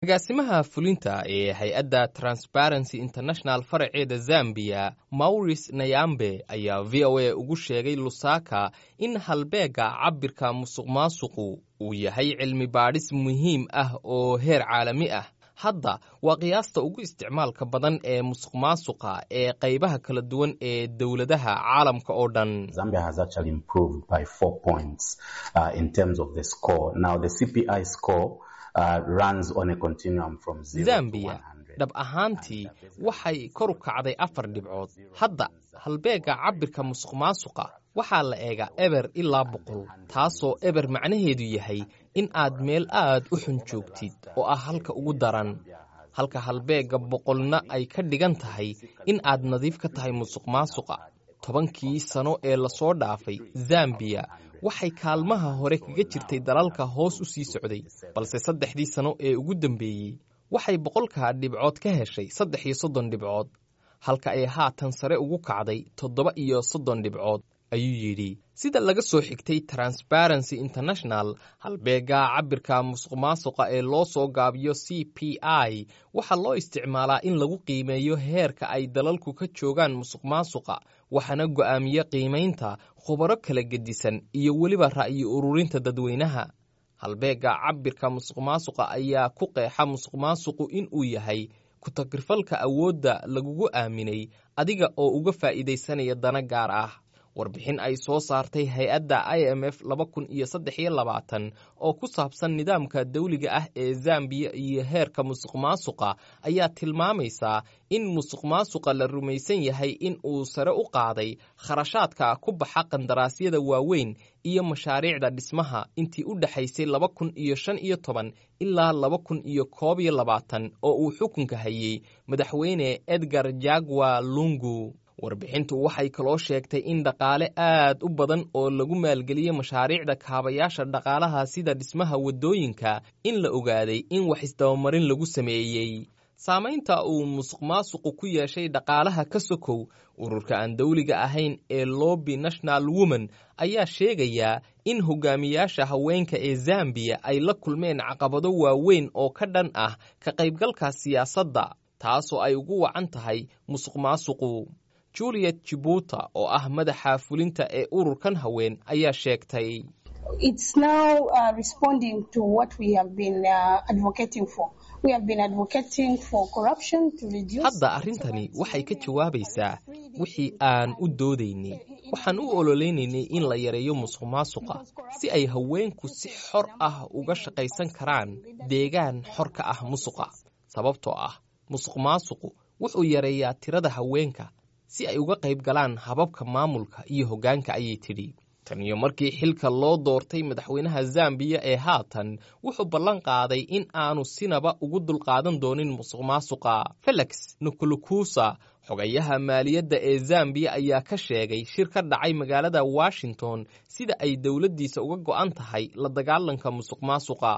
agaasimaha fulinta ee hay-adda transparency international faraceeda zambiya maurice nayambe ayaa v o a ugu sheegay lusaka in halbeega cabirka musuq maasuqu uu yahay cilmi baadhis muhiim ah oo heer caalami ah hadda waa qiyaasta ugu isticmaalka badan ee musuq maasuqa ee qaybaha kala duwan ee dowladaha caalamka oo dhan zambiya dhab ahaantii waxay kor u kacday afar dhibcood hadda halbeega cabirka musuq maasuqa waxaa la eegaa eber ilaa boqol taasoo eber macnaheedu yahay in aad meel aad u xun joogtid oo ah halka ugu daran halka halbeega boqolna ay ka dhigan tahay in aad nadiif ka tahay musuq maasuqa tobankii sano ee lasoo dhaafay zambiya waxay kaalmaha hore kaga jirtay dalalka hoos u sii socday balse saddexdii sano ee ugu dambeeyey waxay boqolkaa dhibcood ka heshay saddex iyo soddon dhibcood halka ay haatan sare ugu kacday toddoba iyo soddon dhibcood ayuu yidhi sida laga soo xigtay transparency international halbeega cabirka musuq maasuqa ee loo soo gaabiyo c p i waxaa loo isticmaalaa in lagu qiimeeyo heerka ay dalalku ka joogaan musuq maasuqa waxaana go'aamiye qiimaynta khubaro kala gedisan iyo weliba ra'yi ururinta dadweynaha halbeega cabirka musuq maasuqa ayaa ku qeexa musuq maasuqu in uu yahay ku-tagrifalka awoodda lagugu aaminay adiga oo uga faa'iidaysanaya dana gaar ah warbixin ay soo saartay hay-adda i m f laba kun iyo saddex iyo labaatan oo ku saabsan nidaamka dawliga ah ee zambiya iyo heerka musuq maasuqa ayaa tilmaamaysaa in musuq maasuqa la rumaysan yahay in uu sare u qaaday kharashaadka ku baxa qandaraasyada waaweyn iyo mashaariicda dhismaha intii u dhexaysay laba kun iyo shan iyo toban ilaa laba kun iyo koob iyo labaatan oo uu xukunka hayey madaxweyne edgar jagwa lungu warbixintu waxay kaloo sheegtay in dhaqaale aad u badan oo lagu maalgeliyey mashaariicda kaabayaasha dhaqaalaha sida dhismaha waddooyinka in la ogaaday in wax isdabamarin lagu sameeyey saamaynta uu musuq maasuqu ku yeeshay dhaqaalaha ka sokow ururka aan dawliga ahayn ee lobby national woman ayaa sheegayaa in hogaamiyaasha haweenka ee zambiya ay la kulmeen caqabado waaweyn oo ka dhan ah ka qaybgalka siyaasadda taasoo ay ugu wacan tahay musuq maasuqu juliet jibuuta oo ah madaxa fulinta ee ururkan haween ayaa sheegtay hadda arrintani waxay ka jawaabaysaa wixii aan u doodaynay waxaan u ololeynaynay in la yareeyo musuq maasuqa si ay haweenku si xor ah uga shaqaysan karaan deegaan xor ka ah musuqa sababtoo ah musuq maasuqu wuxuu yareeyaa tirada haweenka si ay uga qayb galaan hababka maamulka iyo hoggaanka ayay tidhi tan iyo markii xilka loo doortay madaxweynaha zambiya ee haatan wuxuu ballan qaaday in aanu sinaba ugu dulqaadan doonin musuq maasuqa felix nikolukusa xogayaha maaliyadda ee zambiya ayaa ka sheegay shir ka dhacay magaalada washington sida ay dowladdiisa uga go'an tahay la dagaalanka musuq maasuqa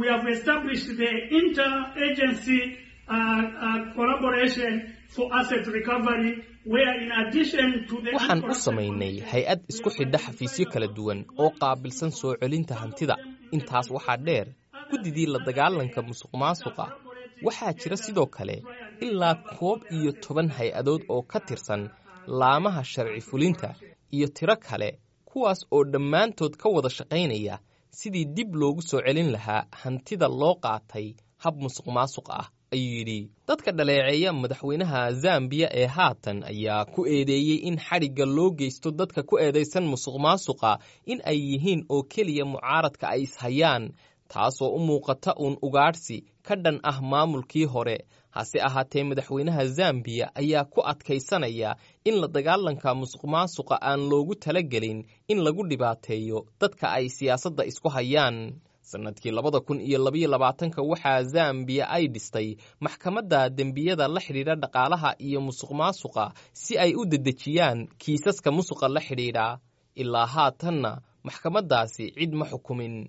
waxaan u samaynay hay-ad isku xidha xafiisyo kala duwan oo qaabilsan soo celinta hantida intaas waxaa dheer guddidii la dagaalanka musuq maasuqa waxaa jira sidoo kale ilaa koob iyo toban hay-adood oo ka tirsan laamaha sharci fulinta iyo tiro kale kuwaas oo dhammaantood ka wada shaqaynaya sidii dib loogu soo celin lahaa hantida loo qaatay hab musuq maasuq ah ayuu yidhi dadka dhaleeceeya madaxweynaha zambiya ee haatan ayaa ku eedeeyey in xadhigga loo geysto dadka ku eedaysan musuq maasuqa in ay yihiin oo keliya mucaaradka ay ishayaan taasoo u muuqata uun ugaadhsi ka dhan ah maamulkii hore hase ahaatee madaxweynaha zambiya ayaa ku adkaysanaya in la dagaalanka musuq maasuqa aan loogu talagelin in lagu dhibaateeyo dadka ay siyaasadda isku hayaan sanadkii labada kun iyo labaiyo labaatanka waxaa zambiya ay dhistay maxkamadda dembiyada la xidhiidha dhaqaalaha iyo musuq maasuqa si ay u dedejiyaan kiisaska musuqa la xidhiidha ilaa haatanna maxkamaddaasi cid ma xukumin